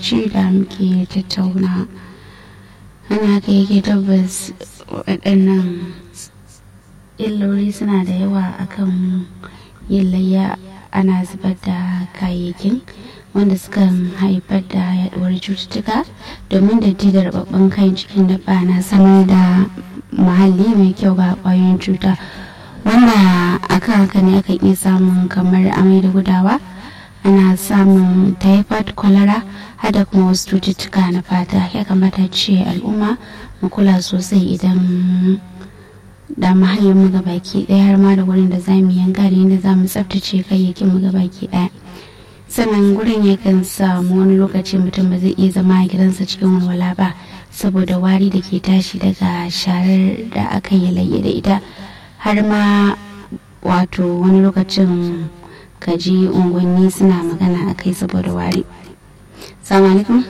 lokaci da muke tattauna ana haka yake tabbas waɗannan illoli suna da yawa akan yin layya ana zubar da kayayyakin wanda suka haifar da yaduwar cututtuka domin da da rababban kayan cikin dabba na samar da muhalli mai kyau ga kwayoyin cuta wanda akan haka ne akan iya samun kamar amai da gudawa ana samun typhoid cholera hada kuma wasu cututtuka na fata ya kamata ce al'umma mu kula sosai idan da mahallin mu gabaki daya har ma da wurin da zamu yanka da yadda zamu tsaftace kayayyakin mu gabaki daya sannan gurin yakan samu wani lokaci mutum ba zai iya zama a gidansa cikin walwala ba saboda wari da ke tashi daga sharar da aka yi layya da ita har ma wato wani lokacin kaji unguwanni suna magana a kai saboda wari salamu alaikum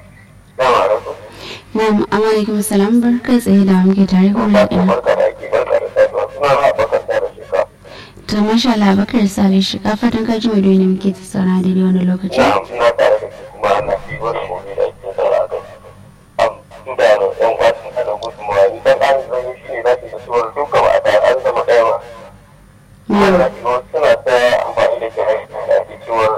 na'am alaikum salam bar kai tsaye da muke tare ko na ɗaya to masha Allah bakar sale shi ka fatan ka ji mai ne muke ta sauna daidai wani lokaci ina tare da kuma ana fi wani gobe da ake saura a kai am da yan kwasin ana gudunmawa idan an zama shi ne za su ga cewa duka ba a tare an zama ɗaya ba suna ta amfani da kiran da ake cewar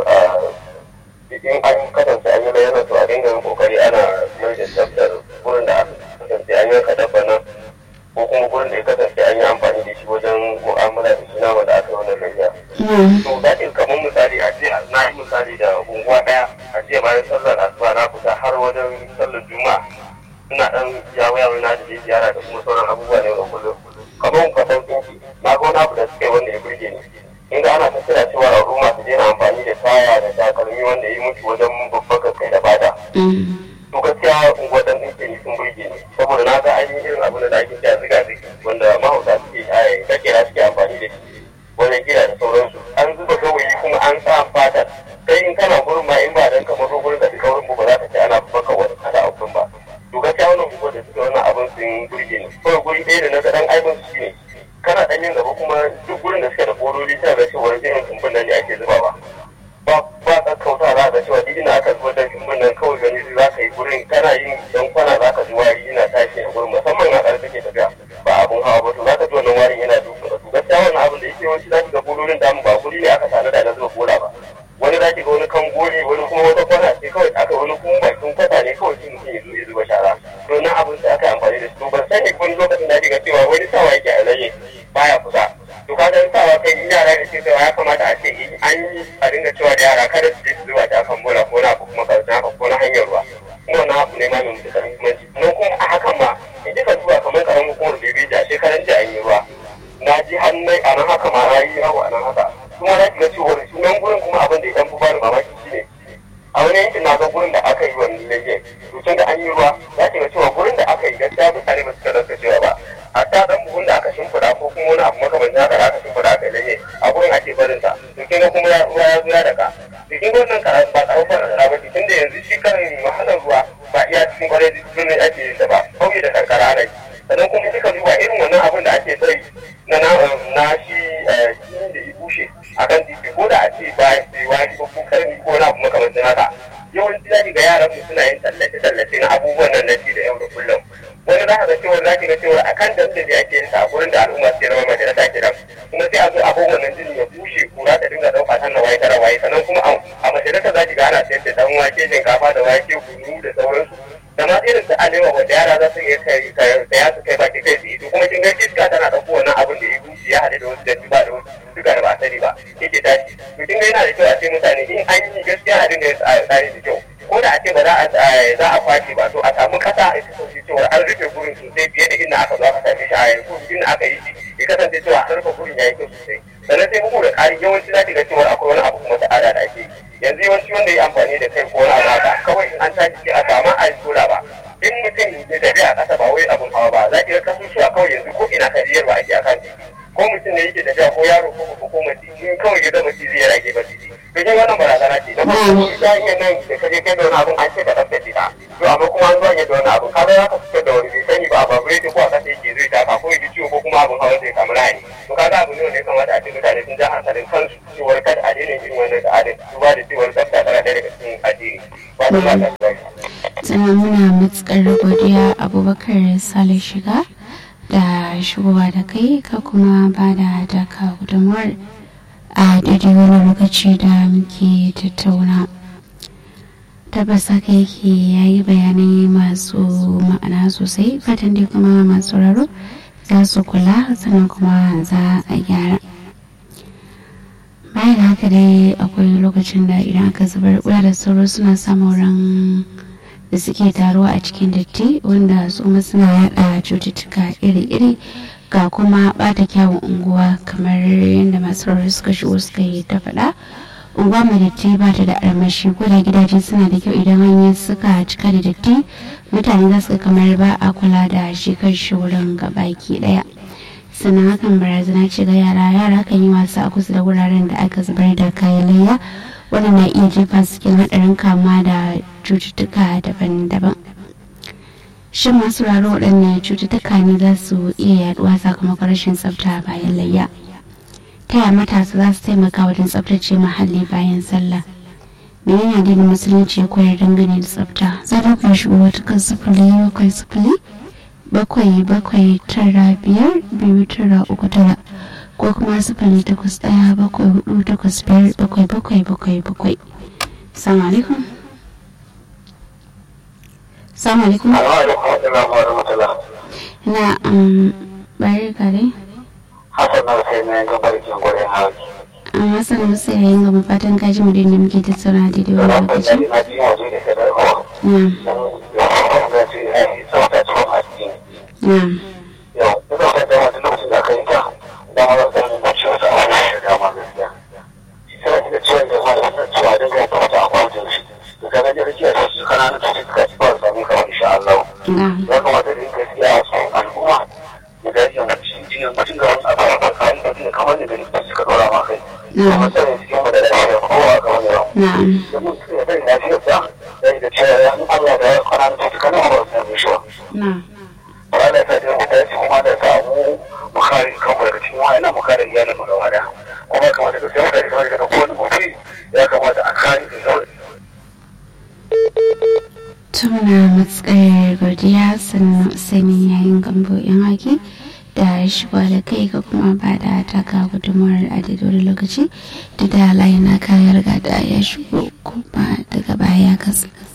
in an kasance an yi bayyana to a dinga yin kokari ana mai da tsaftar gurin da aka kasance an yanka dabba nan ko kuma gurin da ya kasance an yi amfani da shi wajen mu'amala da shi nama da aka yi wannan layya. to da ke kamar misali a ce na yi misali da unguwa ɗaya a ce bayan sallar asuba na fita har wajen sallar juma'a ina ɗan yawo yawo na da ziyara da kuma sauran abubuwa ne da kullum kamar kwasan tsinki na ga wani abu da suka yi wanda ya burge ni inda ana ta kira cewa al'umma su daina amfani da taya da takalmi wanda ya mutu wajen babban kai da bada to gaskiya unguwar dan ɗinke ni sun burge ni saboda na ga an yi irin abin da ake kira ziga zigi wanda mahauta suke a kira suke amfani da shi wajen gida da sauransu an zuba gawayi kuma an sa fatar sai in kana gurin ma in ba dan kamar gurin da duka wurin ba za ka ce ana baka wani kada a gurin ba to gaskiya wannan unguwar da suke wannan abin sun burge ni kawai guri ɗaya da na ga dan aibin su shine kana dan yin gaba kuma duk gurin da suke da kodoli ta ga cewa irin tumbin nan ne ake zubawa ba ba ka kauta za ka cewa duk ina aka zubar da tumbin nan kawai gani za ka yi gurin kana yin dan kwana za ka ji wari yana tashi a gurin musamman a ƙarfi ke tafiya ba abun hawa ba to za ka ji wannan warin yana duka to gaskiya wannan abin da yake yawanci za ki ga kodolin damu ba guri ne aka tare da na zuba kola ba wani za ki ga wani kan gori wani kuma wata kwana ce kawai aka wani kuma bakin kwata ne kawai shi mutum ya zo ya zuba shara to nan abin da aka yi amfani da su ban sani wani lokacin da ga cewa wani sawa yake a laye baya kusa to ka dan sawa kai in yara da ke cewa ya kamata a ce in an yi a dinga cewa da yara kada su je su zuba ta kan bola ko na kuma karshen haka ko na hanyar ruwa kuma na abu ne ma mai mutukar muhimmanci don kuma a hakan ma in ji ka zuwa kamar karamin hukumar bebe da shekaran jiya an yi ruwa na ji hannun a nan haka ma na yi yawo a nan haka kuma na shiga cewa sunan gurin kuma abin da ya dan fi bani mamaki shine a wani yankin na ga gurin da aka yi wani lege to tun da an yi ruwa za ki ga cewa gurin da aka yi gaskiya mutane ba su ka rasa cewa ba a ta dan buhun da aka shimfiɗa ko kuma wani abu makamancin haka da aka shimfiɗa aka yi lege a gurin ake barin sa to kin ga kuma ruwa ya zo ya daga to kin ga wannan karatu ba tsawon fara da ba tun da yanzu shi karin wahalar ruwa ba iya cikin kwarai birnin ake yin sa ba kauye da karkara ana yi sannan kuma kika duba irin wannan abin da ake sai na na shi da ya bushe a kan titi ko da a ce ba sai wani ko karni ko na abu makamancin haka yawanci za ki ga yaran mu suna yin tallace-tallace na abubuwan nan na ci da yau da kullum wani za ka ga cewa za ki ga cewa a kan dambe da ake yin sa a gurin da al'umma suke zama majalisa kenan kuma sai a zo abubuwan nan jini ya bushe kura ta dinga ɗauka tan na waye tara waye sannan kuma a majalisa za ki ga ana sayar da dan wake shinkafa da wake kunu da sauransu da ma irin su alewa wanda yara za su iya kai saya su kai baki kai su yi kuma kin ga iska tana ɗauko wannan abin da ya bushe ya haɗe da wasu datti ba da wasu duka da ba sani ba yake tashi to kin ga yana da kyau a ce mutane in an yi gaskiya a dinga tsari da kyau ko da a ce ba za a za a kwashe ba to a samu kasa a kasance cewa an rufe gurin sosai fiye da inda aka zo aka same shi a yanzu inda aka yi shi ya kasance cewa an rufe gurin ya yi kyau sosai sannan sai bugu da ƙari yawanci za ki ga cewa akwai wani abu kuma ta'ada da ake yi yanzu yawanci wanda ya amfani da kai ko wani abu haka kawai in an tashi sai a samu a tura ba in mutum ya tafi a ƙasa ba wai abun hawa ba za ki ga kasusuwa kawai yanzu ko ina kariyar ba ake akan titi ko mutum ne yake tafiya ko yaro ko ko ko mace in kawai ya zama cizi ya rage ba titi to kin wannan barazana ce na farko ta iya nan da ka je kai da wani abun an ce ka tsaftace ta to amma kuma an zo da wani abu ka ga ka fitar da wani bai sani ba ba bai ko a kasa yake zai taka ko ya ji ciwo ko kuma abun hawa zai samu lahani to ka ga abu ne wanda ya kamata a ce mutane sun ja hankalin kansu cewar kada a daina irin wannan da adin duba da cewar tsafta tana ɗaya daga cikin addini ba sannan muna matsakar godiya abubakar sale shiga da shigowa da kai ka kuma ba da taka gudunmuwar a daidai wani lokaci da muke tattauna tabbas haka yake ya yi bayanai masu ma'ana sosai fatan dai kuma masu raro za su kula sannan kuma za a gyara bayan haka dai akwai lokacin da idan aka zubar kula da sauro suna samun ran da suke taruwa a cikin datti wanda su ma suna yada cututtuka iri-iri ga kuma bata kyawun unguwa kamar yadda masu rarra suka shigo suka yi ta faɗa unguwa mai datti ba ta da armashi ko da gidaje suna da kyau idan hanyoyi suka cika da datti mutane za su kamar ba a kula da shi kan shi wurin gabaki daya sannan hakan barazana ce ga yara yara kan yi wasa a kusa da wuraren da aka zubar da kayan layya wanda na iya jefa su cikin haɗarin kama da cututtuka daban-daban shin masu raro waɗanne cututtuka ne za su iya yaduwa sakamakon rashin tsafta bayan layya ta yaya matasa za su taimaka wajen tsaftace muhalli bayan sallah menene addinin musulunci ya koyar dangane da tsafta za ta kai shigo wata kan sifili bakwai sifili bakwai bakwai tara biyar biyu tara uku tara ko kuma sifili takwas ɗaya bakwai hudu takwas biyar bakwai bakwai bakwai bakwai salamu alaikum salamu alaikum na bari kare Hassan na sai na ga barkin gurin hauki. amma sanar sai yayin gaba fatan kaji mu da muke tattauna daidai wani lokaci Na ji waje da sadarwa. na na Yau, ina son da wata lokacin da aka yi ta, da ma zan samu da ciwon sa a wani da dama gaskiya. Sai da ciwon da ma da cewa da ga ta wata akwai da shi. Da kaga da rikiya da su kana da cututtuka ci ba su sami kamar insha Allah. na Ya kamata da yin gaskiya a cikin al'umma. Da gaskiya mutum jiyan mutum ga wani abu a kayan da kamar da likita suka dora ma kai. Kuma na sai cikin mu da lafiya kowa kamar yau. na da mutum ya bai lafiyarsa da da cewa ya Allah da ya kwana da cutuka na ba su shi ba. na Ba da ta da mutane su kuma da samu mu kare kanmu daga cikin wa'annan mu kare iyalin mu gaba da. Kuma kamata da sai mutane kamar daga kowane mutum ya kamata a kare da zaure. tuna matsayar godiya sannan sani yayin gambo yan haki da shigo da kai ka kuma ba da taka gudunmawar a daidai lokaci da da layi na kayar gada ya shigo kuma daga baya kasa